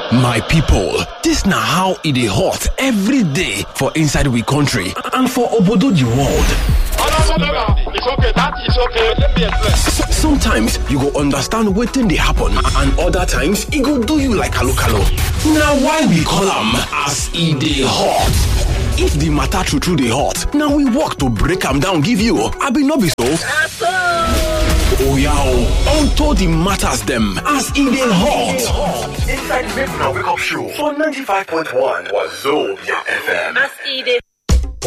My people, this na how e dey hot every day for inside we country and for obodo the world. It's okay, that is okay. Let me explain. S- Sometimes you go understand wetin dey happen and other times e go do you like kalo kalo. Na why we call am as e dey hot. If the matter true true dey hot, na we work to break am down give you. Abi no be so? Oya o, unto the matters dem as e dey hot. Inside the Make Una Wake Up Show for 95.1 Wazobia FM. As e dey